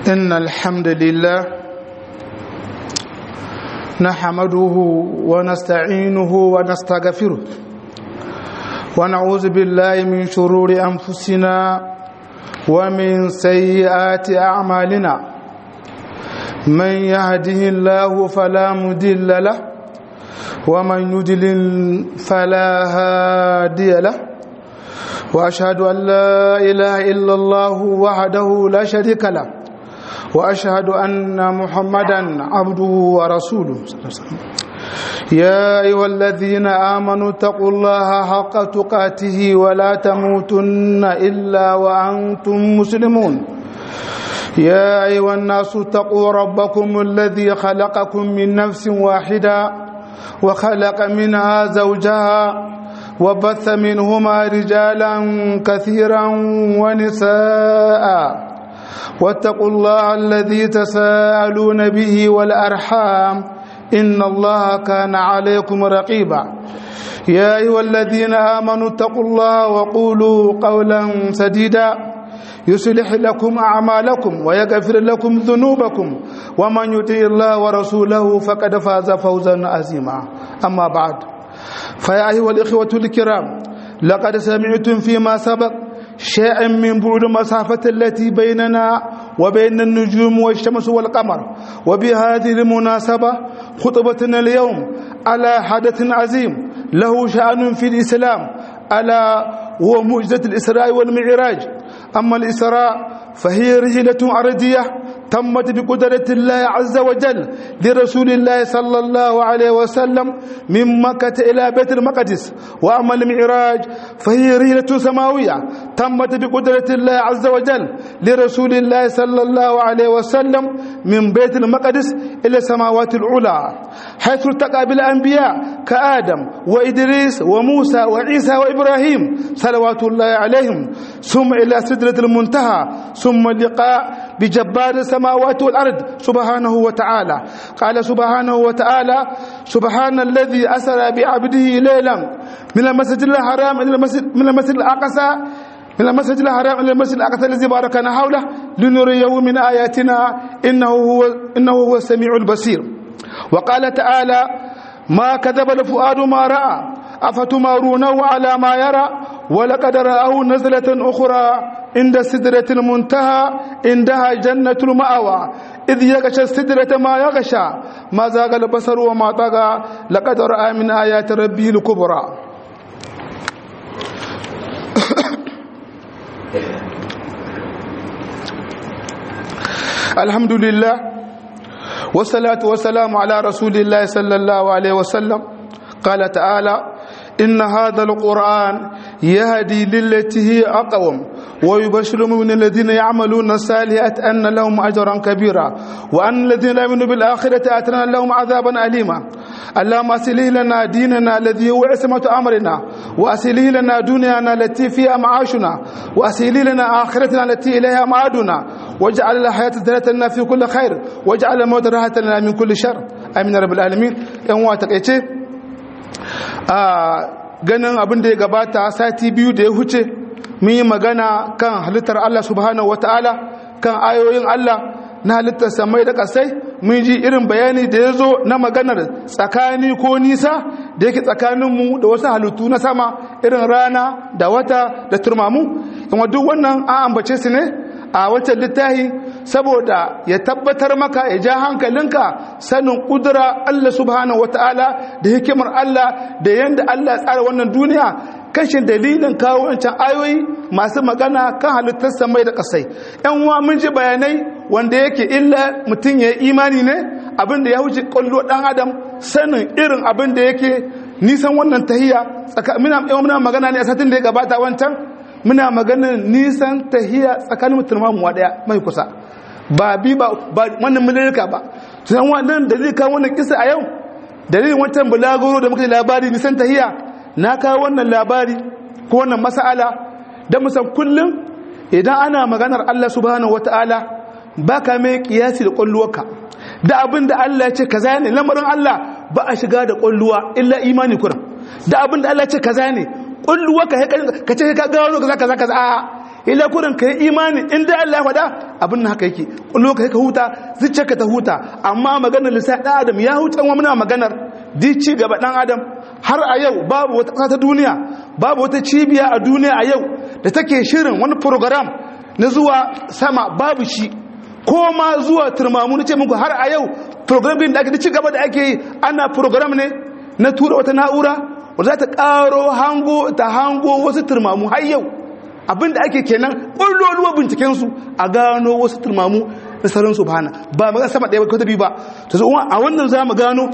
إن الحمد لله نحمده ونستعينه ونستغفره ونعوذ بالله من شرور أنفسنا ومن سيئات أعمالنا من يهده الله فلا مدل له ومن يدلل فلا هادي له واشهد ان لا اله الا الله وحده لا شريك له واشهد ان محمدا عبده ورسوله يا ايها الذين امنوا اتقوا الله حق تقاته ولا تموتن الا وانتم مسلمون يا ايها الناس اتقوا ربكم الذي خلقكم من نفس واحده وخلق منها زوجها وبث منهما رجالا كثيرا ونساء واتقوا الله الذي تساءلون به والارحام ان الله كان عليكم رقيبا يا ايها الذين امنوا اتقوا الله وقولوا قولا سديدا يصلح لكم اعمالكم ويغفر لكم ذنوبكم ومن يطع الله ورسوله فقد فاز فوزا عظيما اما بعد فيا أيها الإخوة الكرام لقد سمعتم فيما سبق شيئا من بعد مسافة التي بيننا وبين النجوم والشمس والقمر وبهذه المناسبة خطبتنا اليوم على حدث عظيم له شأن في الإسلام ألا هو معجزة الإسراء والمعراج أما الإسراء فهي رحلة أرضية تمت بقدرة الله عز وجل لرسول الله صلى الله عليه وسلم من مكة إلى بيت المقدس وأما المعراج فهي رحلة سماوية تمت بقدرة الله عز وجل لرسول الله صلى الله عليه وسلم من بيت المقدس إلى السماوات العلى حيث التقى بالأنبياء كآدم وإدريس وموسى وعيسى وإبراهيم صلوات الله عليهم ثم إلى سدرة المنتهى ثم اللقاء بجبار السماوات والأرض سبحانه وتعالى قال سبحانه وتعالى سبحان الذي أسرى بعبده ليلا من المسجد الحرام إلى المسجد من المسجد الأقصى من المسجد الحرام إلى المسجد الأقصى الذي باركنا حوله لنريه من آياتنا إنه هو إنه هو السميع البصير وقال تعالى ما كذب الفؤاد ما رأى أفتمارونه على ما يرى ولقد رآه نزلة أخرى عند سدرة المنتهى عندها جنة المأوى إذ يغشى السدرة ما يغشى ما زاغ البصر وما طغى لقد رأى من آيات ربه الكبرى الحمد لله والصلاة والسلام على رسول الله صلى الله عليه وسلم قال تعالى إن هذا القرآن يهدي للتي هي أقوم ويبشر من الذين يعملون الصالحات أن لهم أجرا كبيرا وأن الذين لا يؤمنون بالآخرة أتنا لهم عذابا أليما اللهم أسله لنا ديننا الذي هو عصمة أمرنا وأسله لنا دنيانا التي فيها معاشنا وأسله لنا آخرتنا التي إليها معادنا واجعل الحياة زينة لنا في كل خير واجعل الموت راحة لنا من كل شر آمين رب العالمين يوم واتقيتي a ganin abin da ya gabata sati biyu da ya huce mun yi magana kan halittar Allah subhanahu wata'ala kan ayoyin Allah na halittar samai da kasai mun ji irin bayani da ya zo na maganar tsakani ko nisa da yake tsakaninmu da wasu halittu na sama irin rana da wata da turmamu kuma duk wannan an ambace su ne a wancan littafi saboda ya tabbatar maka ya ja hankalinka sanin kudura Allah subhanahu wataala da hikimar Allah da yanda Allah ya tsara wannan duniya kashin dalilin kawo wancan ayoyi masu magana kan halittar samai da kasai yan uwa mun ji bayanai wanda yake illa mutum ya imani ne abin da ya wuce kwallo dan adam sanin irin abin da yake nisan wannan tahiya muna magana ne a satin da ya gabata wancan muna maganar nisan tahiya tsakanin mutum daya mai kusa ba bi ba wannan milirka ba tunan wannan dalilin kawo wannan kisa a yau dalilin wancan bulagoro da muka yi labari nisan tahiya na kawo wannan labari ko wannan mas'ala da musan kullum idan ana maganar Allah subhanahu wataala ba ka mai kiyasi da kwalluwarka da abin da Allah ya ce kaza ne lamarin Allah ba a shiga da kwalluwa illa imani kuran da abin da Allah ya ce kaza ne kulluwa ka ka ce ka gano kaza kaza kaza a ila kurin ka yi imani inda Allah ya faɗa abin nan haka yake lokaci ka huta zuciyarka ta huta amma maganar lissa ɗan adam ya huta wa muna maganar di ci gaba ɗan adam har a yau babu wata ƙasa ta duniya babu wata cibiya a duniya a yau da take shirin wani program na zuwa sama babu shi ko ma zuwa turmamu na ce muku har a yau program din da ake ci gaba da ake yi ana program ne na tura wata na'ura wadda za ta ƙaro hango ta hango wasu turmamu har yau abinda ake kenan ƙwalloluwa bincikensu a gano wasu turmamu na sauran su bana ba magan sama ɗaya ko ta biyu ba ta zo a wannan za mu gano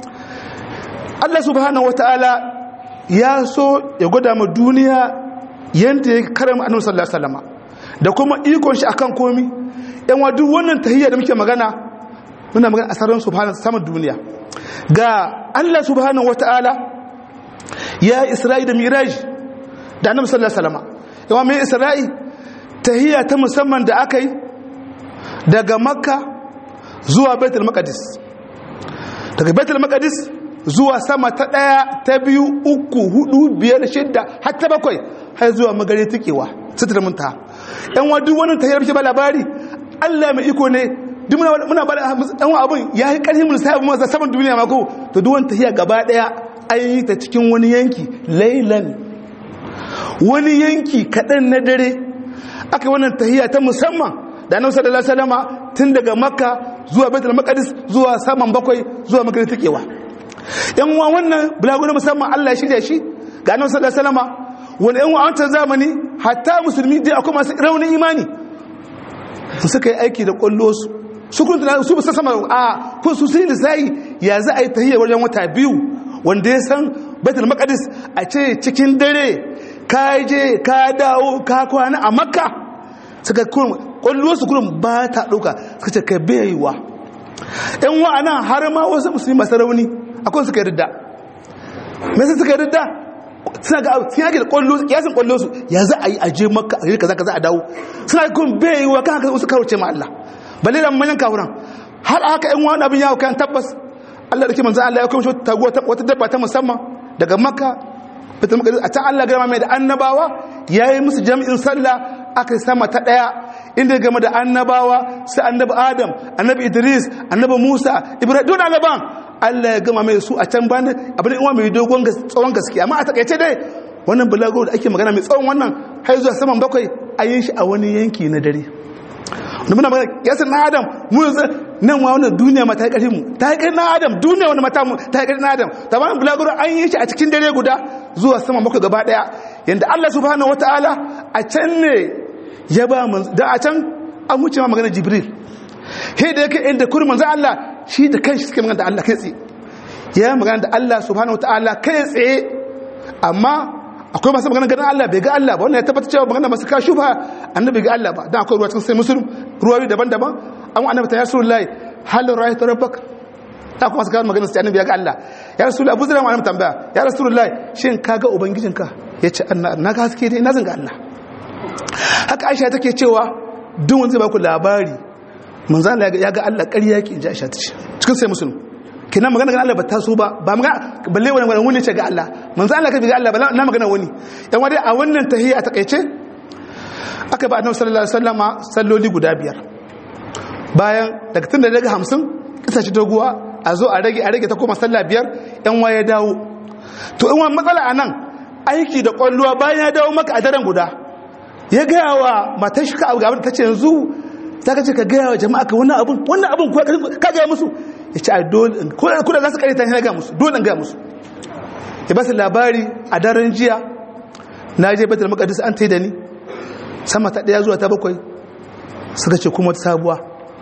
Allah subhanahu wataala ya so ya gwada ma duniya yanda ya karama annabi sallallahu alaihi wasallam da kuma ikon shi akan komi yan wa duk wannan tahiyya da muke magana muna magana asarin subhanahu saman duniya ga Allah subhanahu wataala ya Isra'i da Miraj da annabi sallallahu alaihi wasallam yawa mai Isra'i tahiyya ta musamman da aka yi daga Makka zuwa Baitul Maqdis daga Baitul Maqdis zuwa sama ta ɗaya ta biyu uku hudu biyar shidda har ta bakwai har zuwa magare tukewa sitar munta yan wa duk wannan tahiyar ba labari Allah mai iko ne duk muna muna ba yan wa abun ya yi karfin mun sai mun saman duniya ma ko to duk wannan tahiya gaba daya an yi ta cikin wani yanki laylan wani yanki kadan na dare aka wannan tahiya ta musamman da annabi sallallahu alaihi wasallama tun daga makka zuwa baitul maqdis zuwa saman bakwai zuwa magare tukewa yan uwa wannan bulagu musamman Allah ya shirya shi ga annabi sallallahu alaihi wasallam wani yan wancan zamani hatta musulmi dai akwai masu raunin imani su suka yi aiki da kwallo su su kun tana su bisa sama a ko su sai lisai ya za a yi tahiyya wajen wata biyu wanda ya san baitul maqdis a ce cikin dare ka je ka dawo ka kwana a makka suka kun kwallo su kurin ba ta dauka suka ce kai baiwa yan wa'ana har ma wasu musulmi masu rauni akwai suka yarda mai sai suka yarda suna ga sun yake da kwallo yasin kwallo su ya za a yi aje maka a yi kaza kaza a dawo suna kun bai wa kan haka wasu karuce ma Allah balle da manyan kawuran har haka yan wani abin yawo kan tabbas Allah da ke manzo Allah ya kuma taguwa wata dabba ta musamman daga makka fitar maka a can Allah gama mai da annabawa ya yi musu jami'in sallah aka sama ta daya inda game da annabawa sai annabi adam annabi idris annabi musa ibrahim duk annaban Allah ya gama mai su a can bani abin da mai dogon tsawon gaske amma a takaice dai wannan bulago da ake magana mai tsawon wannan har zuwa saman bakwai a yin shi a wani yanki na dare da muna magana yasin na adam mu yanzu nan wa wannan duniya ma ta yi ƙarfi mu ta yi ƙarfi na adam duniya wani mata mu ta yi ƙarfi na adam ta bani bulago an yi shi a cikin dare guda zuwa saman bakwai gaba ɗaya yanda Allah subhanahu wataala a can ne ya ba mu da a can an wuce ma magana jibril he da yake inda kurin manzo Allah shi da kanshi suke magana da Allah kai tsaye ya magana da Allah subhanahu wataala kai tsaye amma akwai masu magana ganin Allah bai ga Allah ba wannan ya tabbata cewa magana masu kashu ba annabi ga Allah ba dan akwai ruwa cikin sai muslim ruwayoyi daban-daban an annabi ta rasulullahi hal ra'aytu rabbak ta kuma suka magana sai annabi ya ga Allah ya rasulullahi abu zira mu annabi tambaya ya rasulullahi shin ka ga ubangijinka yace annabi na ga haske dai na zanga Allah haka Aisha take cewa duk wanda zai ba ku labari manzo Allah ya ga Allah ƙarya yake inji Aisha tace cikin sai muslim kina magana ga Allah ba ta so ba ba magana balle wani wani wani ce ga Allah manzo Allah ka bi ga Allah ba na magana wani yan wani a wannan tahiyya ta kaice aka ba annabi sallallahu alaihi wasallama salloli guda biyar bayan daga tun da daga 50 kisa ci doguwa a zo a rage a rage ta koma sallah biyar yan waye dawo to in wani matsala anan aiki da kwalluwa bayan ya dawo maka a daren guda ya gaya wa matar shi ka abu gaban ta ce yanzu za ka ce ka gaya wa jama'a ka wannan abun wannan abun ka gaya musu ya ce a dole kuna za su karita ya gaya musu dole gaya musu ya ba su labari a daren jiya na je betul makadis an ta da ni sama ta daya zuwa ta bakwai suka ce kuma sabuwa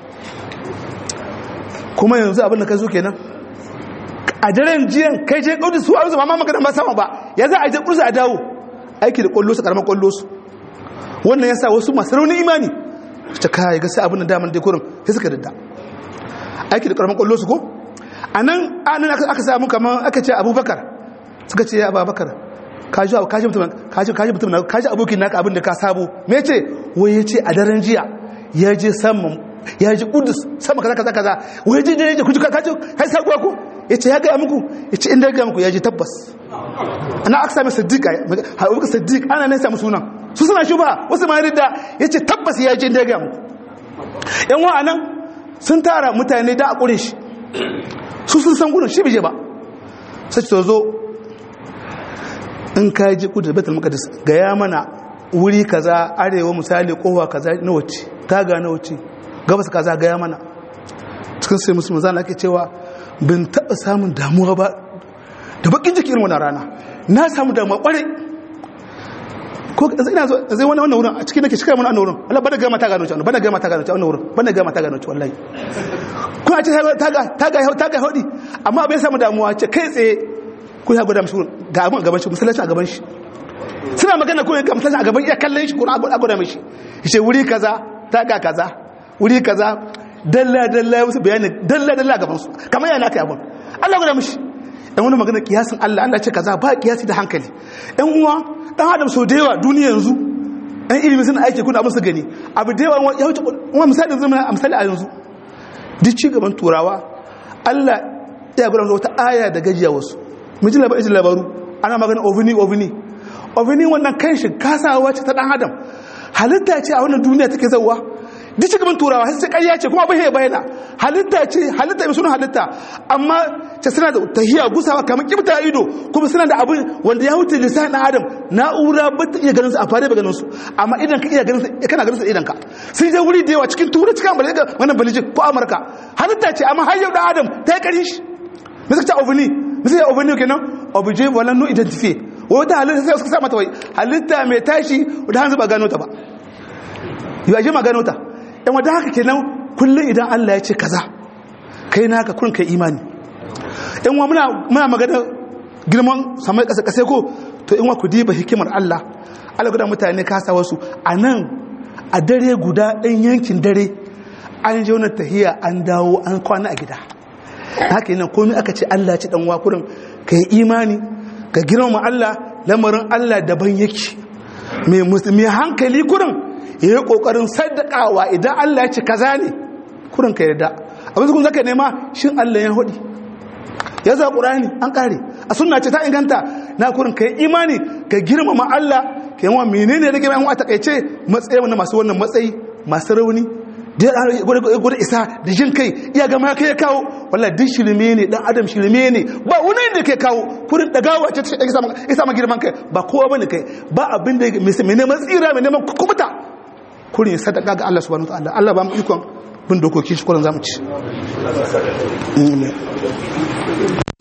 kuma yanzu abin da ka zo kenan a daren jiyan kai je kudus su a rusa ma magana ba sama ba ya za a je kudus a dawo aiki da kwallo su karamar kwallo su wannan ya sa wasu masu raunin imani ta kayi gasa abin da daman dekorin sai suka dadda aiki da karamar kwallo su ko a nan anan aka samu kamar aka ce abubakar suka ce ya abubakar kaji kaji mutum kaji kaji mutum kaji abokin naka abin da ka sabo me ce wai yace a daren jiya ya je saman ya ji kudus sama kaza kaza kaza wai ji da yaje kuji kaji kai sabuwa ko yace ya ga muku yace inda ya ga muku ya ji tabbas ana aka sami siddiq abubakar siddiq ana ne samu sunan su suna shuba wasu ma ridda yace tabbas ya je da ga muku yan wa'anan sun tara mutane da a ƙure shi su sun san gudun shi bije ba sai ta zo in ka ji kudu da betul makadis gaya mana wuri kaza arewa misali kowa kaza na wace taga na wace gabas kaza gaya mana cikin sai musulman zana ake cewa bin taɓa samun damuwa ba da bakin jiki irin wannan rana na samu damuwa kwarai ko ina zo zai wani wannan wurin a cikin nake shikar mana wannan wurin Allah bada gama ta gano ci bada gama ta gano ci wannan wurin bada gama ta gano ci wallahi ko a ce taga taga taga hodi amma bai samu damuwa ce kai tsaye ko ya gwada mishi ga abin a gaban shi musallaci a gaban shi suna magana ko ga musallaci a gaban iya kallon shi ko a gwada mishi shi wuri kaza taga kaza wuri kaza dalla dalla ya musu bayani dalla dalla gaban su kamar yana kai abun Allah gwada mishi dan wani magana kiyasin Allah Allah ce kaza ba kiyasi da hankali ɗan uwa dan adam so da yawa duniya yanzu ɗan ilimi suna aiki kuna abin su gani abu da yawa ya wuce wani misali zama a misali a yanzu duk ci gaban turawa Allah ya gwada wata aya da gajiya wasu miji labarin labaru ana magana ovini ovini ovini wannan kanshi kasawa ce ta dan adam halitta ce a wannan duniya take zauwa duk cikin turawa sai ƙarya ce kuma bai bayyana halitta ce halitta mai suna halitta amma ce suna da tahiya gusawa kamar kibta ido kuma suna da abin wanda ya wuce lisan na adam na'ura ba ta iya ganin su a fare ba ganin su amma idan ka iya ganin su kana ganin su idan ka sun je wuri da yawa cikin turai cikin amurka wannan balijin ko amurka halitta ce amma har yau da adam ta yi ƙarin shi me suka ce ovini me suka ce ovini kenan obje wala no identify wata halitta sai suka sa mata wai halitta mai tashi da hanzu ba gano ta ba yi aje ma gano ta yan wadda haka kenan kullum idan Allah ya ce kaza kai naka kun kai imani yan wa muna muna magana girman samai kasa kase ko to in wa ku diba hikimar Allah Allah guda mutane kasa wasu a nan a dare guda ɗan yankin dare an je wani tahiya an dawo an kwana a gida haka yana komai aka ce Allah ci dan wakurin ka yi imani ka girmama Allah lamarin Allah daban yake mai hankali kurin ya yi kokarin sadakawa idan Allah ya ce kaza ne kurin ka yarda abin su kun zaka nema shin Allah ya hudi ya za qur'ani an kare a sunna ce ta inganta na kurin ka yi imani ka girmama Allah ka yi wa menene da girman a takaice matsayi wannan masu wannan matsayi masu rauni da gudu isa da jin kai iya gama kai ya kawo wala duk shirme ne dan adam shirme ne ba wani da kai kawo kurin dagawa ce ta isa ma girman kai ba kowa bane kai ba abin da mai neman tsira mai neman kubuta kurin sadaka ga Allah subhanahu wa ta'ala Allah ba mu ikon bin dokokin shi kurin zamu ci